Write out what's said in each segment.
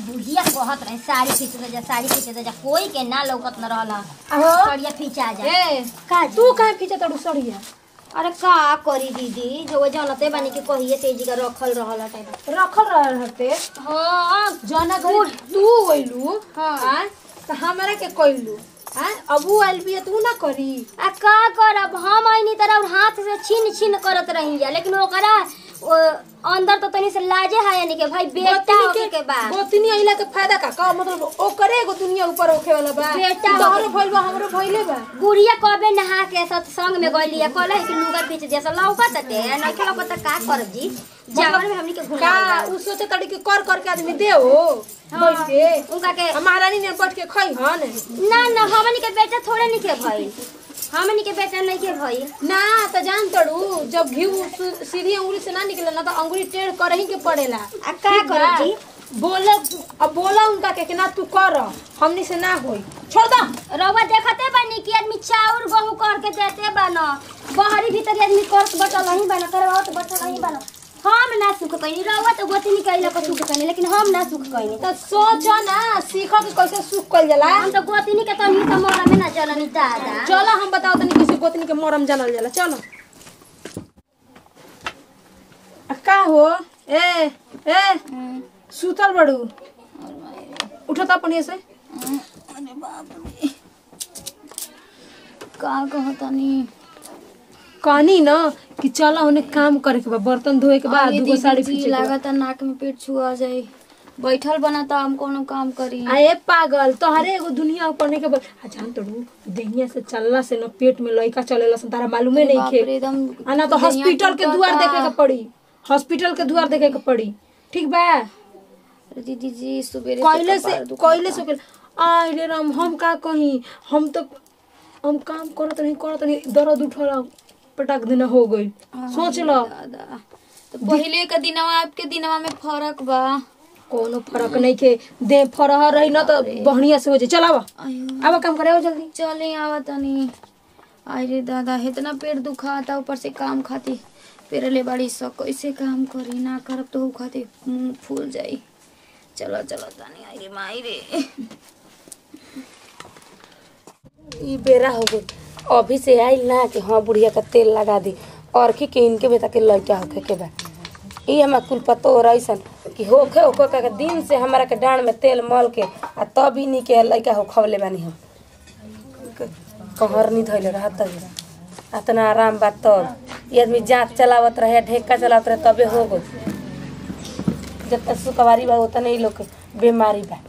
बुढ़िया कहत रहे साड़ी खींच दे जा साड़ी खींच दे जा कोई के ना लौकत न रहल अहो सड़िया खींचा जा ए का जी? तू काहे खींचा तड़ू सड़िया अरे का करी दीदी जो जानते बानी कि कहिए तेजी का रखल रहल हटे रखल रहल हते हाँ जना घर तू गइलू हाँ। हाँ तो हमरा के कइलू हाँ अबू आइल बिया तू ना करी आ का करब हम आईनी तरह हाथ से छीन छीन करत रही जा लेकिन ओकरा ओ, अंदर तो तनी से लाजे है यानी कि भाई बेटा होके के बाद गोतनी आइला के फायदा का का मतलब ओकरे एगो दुनिया ऊपर होखे वाला बा बेटा तोहरो भइल बा हमरो भइले बा गुड़िया कबे नहा के सत्संग में गइली है कहले कि लुगा पीछ दे सा लौकत ते नहीं लौकत त का करब जी जावर में हमनी के का घुला उ सोचे तड़ी के कर कर के आदमी दे हो बैठ के उनका के आ महारानी ने बैठ के खई हन ना ना हमनी के बेटा थोड़े नहीं के भइल हमनी के बेटा नहीं के भइल ना तो जान तड़ू जब घी सु- सीधी अंगुली से ना निकले ना तो अंगुली टेढ़ कर ही के पड़ेला आ का करब जी बोले अब बोला उनका के कि ना तू कर हमनी से ना होई छोड़ दो रउआ देखते बानी कि आदमी चाउर गहूं करके देते बान बहरी भीतर आदमी करत बटल नहीं बान करवात बटल नहीं बान हम ना सुख कइनी रउआ तो गोती निकैला को सुख कइनी लेकिन हम ना सुख कइनी तो सोच ना सीख के कैसे सुख कल जाला हम तो गोती के तनी तो मोरा में ना चलनी दादा चलो हम बताओ तनी कैसे गोतनी के मोरम जानल जाला चलो आ, का हो ए ए सुतल बड़ू उठत अपन से अरे बाप रे का कहतनी कहनी न कि चलो उन्हें काम करे के बा बर्तन धोए के बाद दूगो साड़ी पीछे के बा। लागत नाक में पेट छुआ जाए बैठल बना तो हम कोनो काम करी आए पागल तोहरे एगो दुनिया ऊपर नहीं के बा आ जान तड़ू देहिया से चलला से न पेट में लइका चलेला सन तारा मालूमे नहीं बाप खे रे, एकदम आ ना तो दुनिया हॉस्पिटल के टूटता। दुआर देखे के पड़ी हॉस्पिटल के दुआर देखे के पड़ी ठीक बा अरे दीदी जी सुबेरे कोयले से कपार दुखा। कोयले से कोयले आय रे राम हम का कही हम तो हम काम करत नहीं करत नहीं दर्द उठला पटक देना हो गई सोच लो दादा तो पहले के दिनवा आपके दिनवा में फर्क बा कोनो फर्क नहीं के दे फरह रही ना तो बढ़िया से हो जाए चलावा आयो अब काम करे हो जल्दी चले आवा तनी अरे दादा इतना पेट दुखाता ऊपर से काम खाती पेरले बाड़ी सब कैसे काम करी ना करब तो ऊ खाती मुंह फूल जाई चलो चलो तनी आई माई रे ई बेरा हो गई अभी से आइल ना कि हाँ बुढ़िया का तेल लगा दी और की के इनके बेटा के लइका होखे के बा ई हमार कुल पतो हो रहीसन कि होखे होखे के दिन से हमारा के डांड में तेल मल के आ तब इन्हीं के लइका हो खवले बानी हम कहर नहीं धैले रहा तब अतना आराम बा तब ये आदमी जाँच चलावत रहे ढेका चलावत रहे तबे हो गई जब तक सुकवारी बा उतने ही लोग के बीमारी बा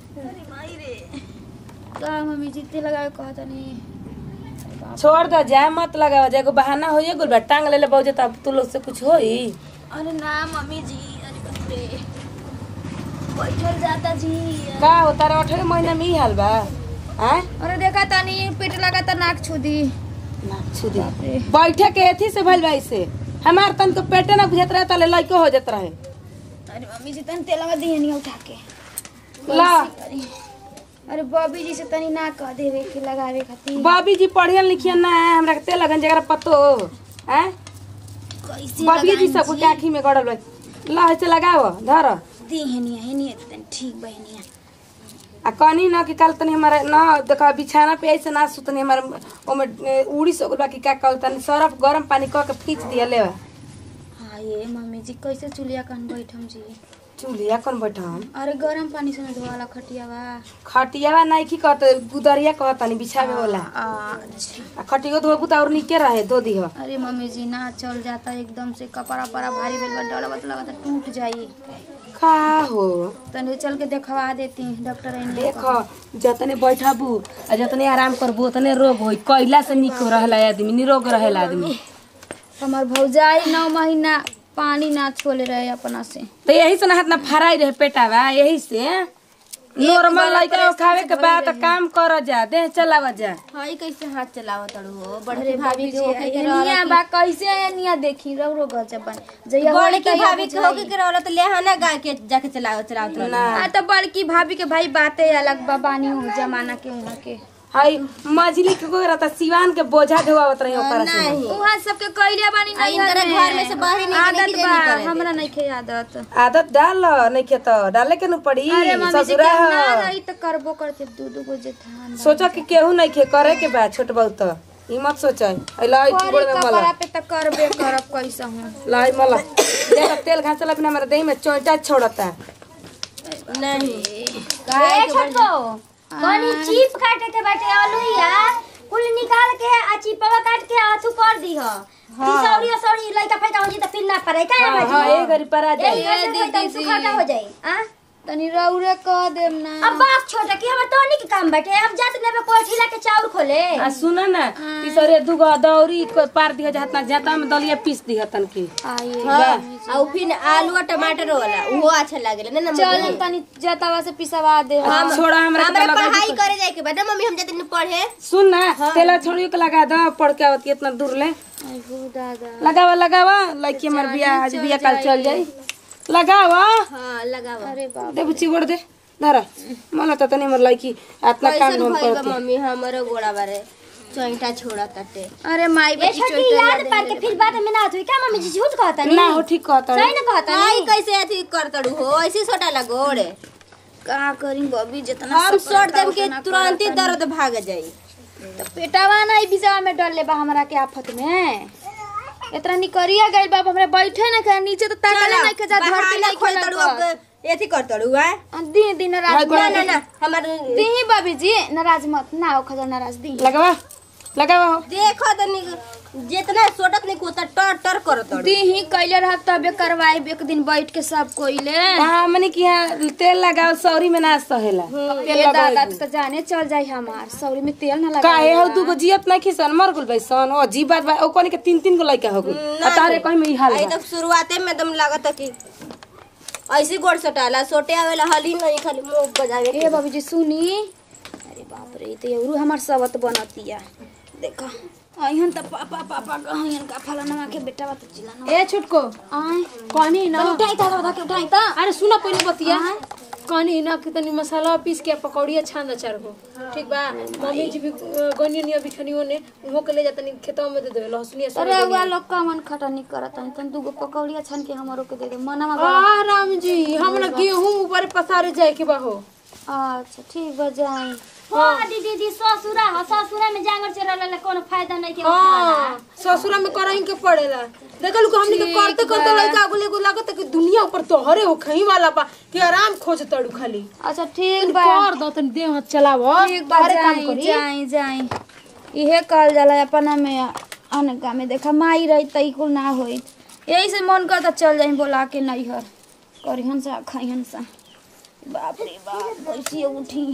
का मम्मी जीते लगाए कहा तनी छोड़ दो जाए मत लगाओ जाए एगो बहाना होइए गुल बा टांग ले ले बहु तब तू लोग से कुछ होई अरे ना मम्मी जी अरे बाप रे बैठल जाता जी का हो तारा अठारह महीना में ही हाल बा आय अरे देखा तनी पेट लगा त नाक छुदी ना छुदी बैठे के एथी से भइल बा इसे हमार तन तो पेटे ना बुझत रहे तले लइको हो जात रहे अरे मम्मी जी तनी तेल लगा दिए नहीं उठा के ला अरे अरे बॉबी जी से तनी ना कह देवे के लगावे खातिर बॉबी जी पढ़ियन लिखियन ना है हमरा के तेल लगन जगह पतो हैं कैसे बॉबी जी सब के आँखी में गड़ल बा ला ऐसे लगाओ धर दी हेनिया हेनिया तनी ठीक बा हेनिया आ कहनी ना कि कल तनी हमारे ना देखा बिछाना पे ऐसे ना सुतनी हमारे ओमे ए, उड़ी सो गइल बा कि का कहल तनी सरफ गरम पानी क के खींच दिया ले हाँ ये मम्मी जी कैसे चुलिया कन बैठम जी चूल्हा कौन बैठम अरे गरम पानी से न धोवाला खटिया बा खटियावा नहीं की कहत गुदरिया कहत तनी बिछावे वाला अच्छा आ खटियो धोबू त और निके रहे धो दिह अरे मम्मी जी ना चल जाता एकदम से कपड़ा पड़ा भारी भेल बा डलवा लगा टूट जाई का हो तनी चल के देखवा देती डॉक्टर आइन देख जतने बैठबू आ जतने आराम करबू उतने रोग होई कैला से निक रहेला आदमी निरोग रहेला आदमी हमार भौजाई नौ महीना पानी ना छोले रहे अपना से तो यही से ना हाथ ना फराई रहे पेटावा यही से नॉर्मल लइका खावे के बाद काम कर जा देह चलावा जा हाई कैसे हाथ चलावत तड़ू हो बड़े भाभी के होके के निया बा कैसे है निया देखी रो रो गजब बन जइया बड़ी की भाभी के होके के रहल त लेहाना गा के जाके चलाओ चलाओ ना आ तो बड़की भाभी के भाई बातें अलग बा बानी हो जमाना के उहाँ के हई मछली के को रहता सिवान के बोझा ढोआवत रही ओकरा से वहाँ सबके कइले बानी आ, इनकरा घर में से बाहर निकले आदत के बा नहीं करे हमरा नहीं खे आदत आदत डाल नहीं के तो डाले के न पड़ी अरे मम्मी जी ससुरा के ना ह रही तो करबो करते दू दू गो जेठान सोचा कि केहू नहीं खे करे के बा छोट बहुत ई मत सोचा अइला ई करी टुकड़ में मला कपड़ा पे तो करबे करब कैसा हूँ लाई मला देखा तेल घासला बिना मेरे देह में चोंटा छोड़ता नहीं ए छोटो कनी चीप काटे के बाटे आलूया कुल निकाल के आ चिपवा काट के हाथू कर दी ह तिसौरी असौरी लइका फैका हो जी त पिन ना पड़े का हाँ हाँ ए गरी परा ए जाए ऐसे कोई तम सुखाटा हो जाई आ तनी रौरे कह देम ना अब बाप छोटा कि हमर तोनी के काम बाटे अब जात लेबे कोठीला के चाउर खोले आ सुन ना तीसरे दुगो दौरी को पार दिया जाता जाता में दलिया पीस दिया तन की आइए आ उ फिर आलू और टमाटर वाला वो अच्छा लागेला ना चल तनी जतावा से पिसवा दे आ, छोड़ा हमरा के हमरा तो लगा पढ़ाई दी करे जाए के बा ना मम्मी हम जतन पढ़े सुन ना तेला छोड़ियो के लगा दो पढ़ के आवती इतना दूर ले आई हो दादा लगावा लगावा लड़की हमार बिया आज बिया कल चल जाई लगावा हां लगावा अरे बाप दे बुच्ची गोड़ दे धरा मला त तनी मोर लड़की इतना काम कैसन धाम भइल बा करती मम्मी हमरो गोड़ा बारे चोइटा छोड़ा ताटे अरे माई ए बेटी छोटी याद पार के फिर बात में ना होई का मम्मी जी झूठ कहता नहीं ना हो ठीक कहता सही ना कहता नहीं कैसे अथी करतड़ू हो ऐसे सोटा लगोड़े का करी बबी जितना हम सोट देम के तुरंत ही दर्द भाग जाई तो पेटावा नहीं बिजवा में डर ले बा हमरा के आफत में इतना निकरिया गइल बाप हमरा बैठे ना के नीचे तो ताकले नहीं के जा धरती नहीं खोलतड़ू खोलतड़ू अब एथी करतड़ू है दिन दिन रात ना ना ना हमर दी बबी जी नाराज मत ना हो खजा नाराज दी लगावा लगावा हो देखो तनी जितना सोटत नहीं कोता टर टर करतड़ू दी ही कैले रह तबे करवाई एक दिन बैठ के सब कोइले हाँ मने कि यहाँ तेल लगाओ सौरी में ना सहेला तेल ए दादा लगाओ तो जाने चल जाई हमार सौरी में तेल ना लगा काहे हो दूगो जियत नहीं खिसन मर गुल बैसन ओ जी बात बा ओकनी के तीन तीन गो लइका हो गइल आ तारे कहीं में ई हाल आई बा तो शुरुआते में एकदम लागत कि ऐसे गोड़ सोटाला सोटे आवेला हली नहीं खाली मुंह बजावे के ए बाबू जी सुनी अरे बाप रे ई तो एवरू हमार सबत बनतिया देखा अहन त पापा पापा कहन का फलाना के बेटा बात चिल्लाना ए छोटको आए कहनी ना उठाई ता उठा के उठाई ता अरे सुना पहले बतिया कहनी ना कि तनी मसाला पीस के पकौड़िया छान दे चार गो ठीक बा मम्मी जी भी गनिया निया बिछनियो ने उहो के ले जा तनी खेतवा में दे दे लहसुनिया सब अरे वा लोग का मन खटानी करत हन तन दूगो पकौड़िया छान के हमरो के दे दे मनमा बा आ राम जी हमरा गेहूं ऊपर पसारे जाए के बा हो अच्छा ठीक बा जाई हाँ दीदी दी ससुरा हो ससुरा में जांगर चरल ले कोनो फायदा नहीं के हाँ ससुरा में करही के पड़ेला देखल को हमनी के करते करते लड़का अगले को लागत कि दुनिया ऊपर तोहरे हो खही वाला बा कि आराम खोज तड़ू खाली अच्छा ठीक बा कर दो तनी देह हाथ चलाव ठीक बा जाई जाई जाई इहे कहल जाला अपना में अनका में देखा माई रही तई कुल ना होई यही से मन करता चल जाई बोला के नैहर करिहन सा खाइहन सा बाप रे बाप कैसे उठी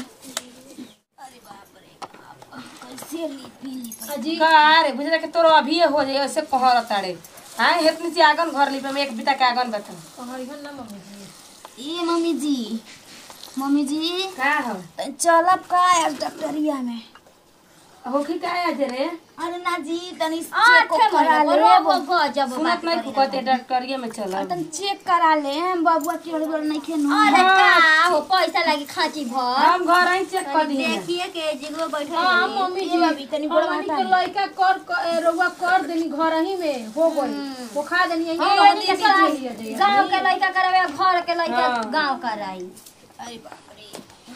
जी का रे बुझला के तोरो अभी हो जाए ऐसे कहर ताड़े हां हेतनी सी आगन घर लिपे में एक बिता के आगन बता ए मम्मी जी मम्मी जी का हो चलब का आज डॉक्टरिया में होखी का आज रे अरे ना जी तनी आठ चेक करा महीना ले बरो गजब सुनत नहीं फुकते डॉक्टरिया में चल तनी चेक करा ले बबुआ के बड़ नहीं खेनु अरे का हो पैसा लागी खाची भर हम घर आई चेक कर दी देखिए के जिगो बैठे हां मम्मी जी अभी तनी बड़ हमनी के लइका कर कर- रउआ कर देनी घर ही में हो गई वो खा देनी यही हमनी के दीदी साथ जी लिया जाइए। गांव के लइका करावे घर के लइका हाँ। गांव कराई अरे बाप रे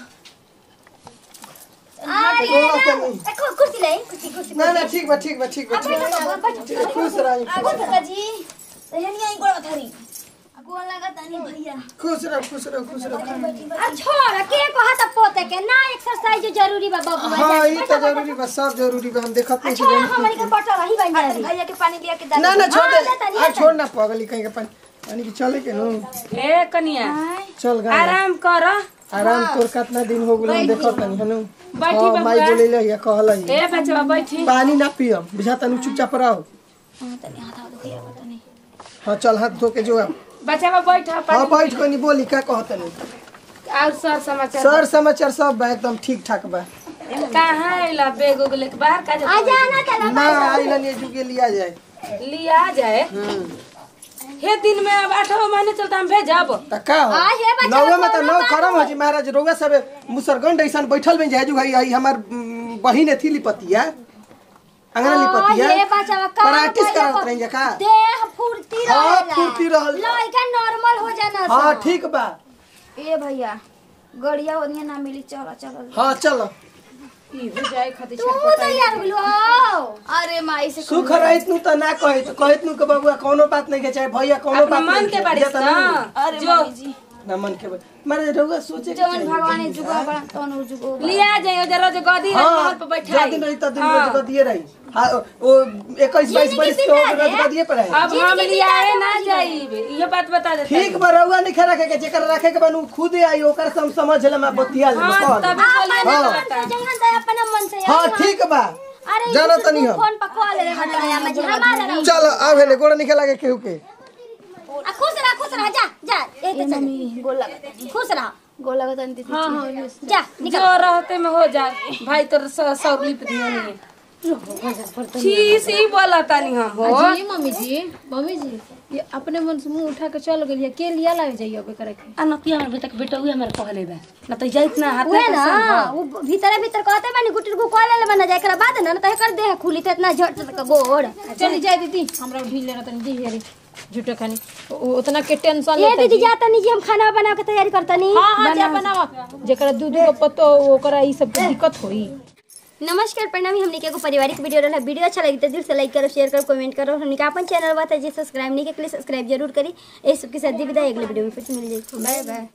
अरे देखो कुर्सी ले कुर्सी कुर्सी ना ना ठीक बा ठीक बा ठीक बा ठीक बा ठीक बा, खुश रही आगो काका जी तहनी आई गोड़ थरी गोड़ लगा तनी भैया खुश रहो खुश रहो खुश रहो आ छोड़ के को हाथ पोते के ना एक्सरसाइज जरूरी बा बाबू हाँ ई तो जरूरी बा सब जरूरी बा हम देखत नहीं छोड़ छी हमनी के बटल रही बन जाई भैया के पानी लिया के ना ना छोड़ हाँ, दे लेता नहीं, आ छोड़ ना पगली कहीं के पानी पानी की चले के नो ए कनिया चल गा आराम कर आराम तोर कितना दिन हो गेल हम देखत नहीं हनु बैठी हाँ, माई बबुआ। बोले ले या कहल है ए बचवा बैठी पानी ना पियम बुझा तनु चुपचाप रहो तनी हाथ हाथ भैया तनी हाँ चल हाथ धो के जो अब बचवा बैठ हाँ बैठ को नहीं बोली का कहत नहीं और सर समाचार सर समाचार सब बा एकदम ठीक ठाक बा कहाँ आइला बेग उग लेके बाहर का आ जाना चला ना आइलन ये जुगे लिया जाए लिया जाए हे दिन में अब आठवा महीने चलता हम भेजब त का हो आ, हे बच्चा नौवे में त कोनो नौ बात खरम हो जी महाराज रउआ सब मुसरगंड ऐसन बैठल में जाजू भाई आई हमार उम, बहिन थी लिपतिया अंगना लिपतिया ये बच्चा का प्रैक्टिस करत रही का देह फुर्ती हाँ, रहेला फुर्ती रहल। लड़का नॉर्मल हो जाना हाँ सब। ठीक बा ए भैया गड़िया ओनिया ना मिली चलो चलो हाँ चलो इहो जाए खातिर तू तैयार भेलू हो अरे माई से सुख रहित नु त ना कहित कहित नु के बबुआ कोनो बात नहीं के चाहे भैया कोनो अपना बात मन नहीं के बारिश जेतना ना नु- अरे जो माई जी ना मन के बात मारे रउआ सोचे के जवन चाहिए। भगवान जुगा बड़ा तवन उ जुगो बा। लिया जाइयो जरा जो गदी है हाँ महल पे बैठा जा दिन रही त दिन रोज को दिए रही हाँ ओ इक्कीस बाईस बरिस के हो रोज को दिए पर है अब हम लियाए ना जाइब ये बात बता देते ठीक बा रउआ नहीं खा रखे के जेकर रखे के बनू खुद आई ओकर से हम समझ ले मैं बतिया ले हाँ कहल तभी बोलिए हाँ। ना मन से जहाँ दे अपना मन से हाँ आई ठीक बा अरे जानो तू तनी हम फोन पर कॉल ले बताया मैं हमारा रहो। चल आवे ने गोड़ निकला के केहू के आ, खुश रह खुश रह जा जा ए तो चल गोल लगता खुश रह गोल लगता नहीं दीदी हाँ हाँ जा जो रहते में हो जाए भाई तोर सौ लिप दियो नहीं छी सी बोला तानी हम हो जी मम्मी जी मम्मी जी ये अपने मन से मुंह उठा के चल गेलिए के लिया लाग जाइए अबे करे के आ नतिया हमर बेटा के बेटा उहे हमर कहले बा न त जाइत ना हाथ उहे ना वो भीतर भीतर कहते बानी गुटी को कॉल ले बना जाए एकरा बाद ना त एकर देह खुली त इतना झट तक गोड़ चली जाए दीदी हमरा ढील लेना तनी दी हेरी झूठे खानी उ- उतना के टेंशन ये लेता दीदी जाता नहीं जी हम खाना बना के तैयारी करता नहीं हाँ हाँ जा बनावा जेकरा दूध को पतो ओकरा ई सब के दिक्कत होई नमस्कार प्रणामी हमने के एगो पारिवारिक वीडियो रहला वीडियो अच्छा लगी तो दिल से लाइक करो शेयर करो कमेंट करो हमने का अपन चैनल बात है जी सब्सक्राइब नहीं के लिए सब्सक्राइब जरूर करी इस सब के साथ दी विदाई अगले वीडियो में फिर से मिल जाएगी बाय बाय